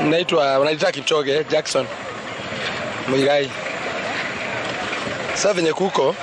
Naitwa wanaita Kipchoge Jackson Muigai. Sasa venye kuko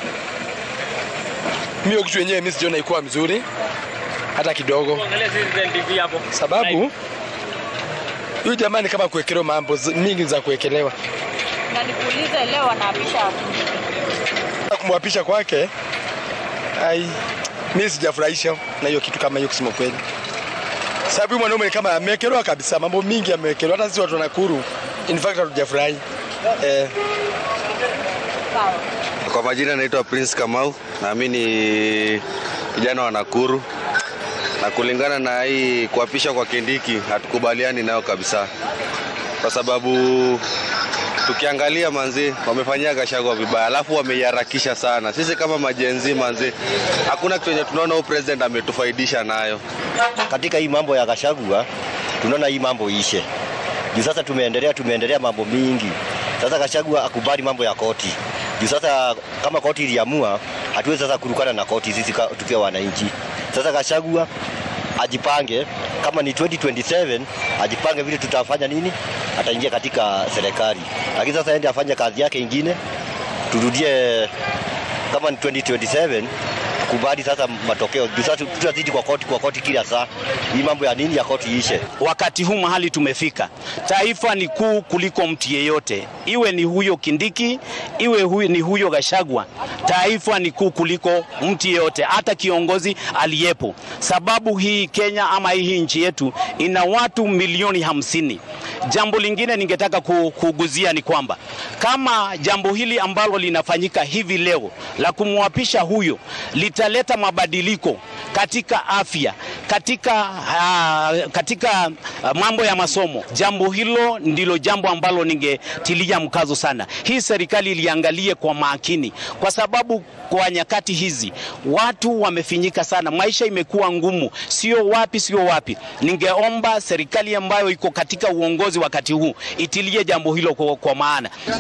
mimi kitu yenyewe mimi sijaona ikuwa mzuri hata kidogo, Angalia Citizen TV hapo. sababu huyu jamani kama kuwekelewa mambo zi- mingi za kuwekelewa Na nikuulize leo wanaapisha kumwapisha kwake, ai mimi sijafurahisha na hiyo kitu kama hiyo, kusema kweli, sababu huyu mwanaume ni kama amewekelewa kabisa, mambo mingi amewekelewa, hata sisi watu wa Nakuru in fact hatujafurahi eh. sawa. Kwa majina naitwa Prince Kamau, na mimi ni kijana wa Nakuru, na kulingana na hii kuapisha kwa Kindiki hatukubaliani nayo kabisa, kwa sababu tukiangalia manzi wamefanyia Gachagua vibaya, alafu wameiharakisha sana. Sisi kama majenzi manzi, hakuna kitu yenye tunaona huyu president ametufaidisha nayo. katika hii mambo ya Gachagua tunaona hii mambo ishe juu sasa tumeendelea tumeendelea mambo mingi sasa Gachagua akubali mambo ya koti juu sasa kama koti iliamua hatuwezi sasa kurukana na koti sisi ka- tukiwa wananchi sasa Gachagua ajipange kama ni 2027 ajipange vile tutafanya nini ataingia katika serikali lakini sasa ende afanye kazi yake ingine turudie kama ni 2027 kubali sasa matokeo juu sasa tutazidi kwa koti kwa koti kila saa hii mambo ya nini ya koti ishe Wakati huu mahali tumefika, taifa ni kuu kuliko mtu yeyote, iwe ni huyo Kindiki, iwe huyo, ni huyo Gashagwa. Taifa ni kuu kuliko mtu yeyote, hata kiongozi aliyepo, sababu hii Kenya ama hii nchi yetu ina watu milioni hamsini. Jambo lingine ningetaka ku- kuguzia ni kwamba kama jambo hili ambalo linafanyika hivi leo la kumwapisha huyo litaleta mabadiliko katika afya, katika, uh, katika uh, mambo ya masomo, jambo hilo ndilo jambo ambalo ningetilia mkazo sana. Hii serikali iliangalie kwa makini, kwa sababu kwa nyakati hizi watu wamefinyika sana, maisha imekuwa ngumu, sio wapi sio wapi. Ningeomba serikali ambayo iko katika uongozi wakati huu itilie jambo hilo kwa, kwa maana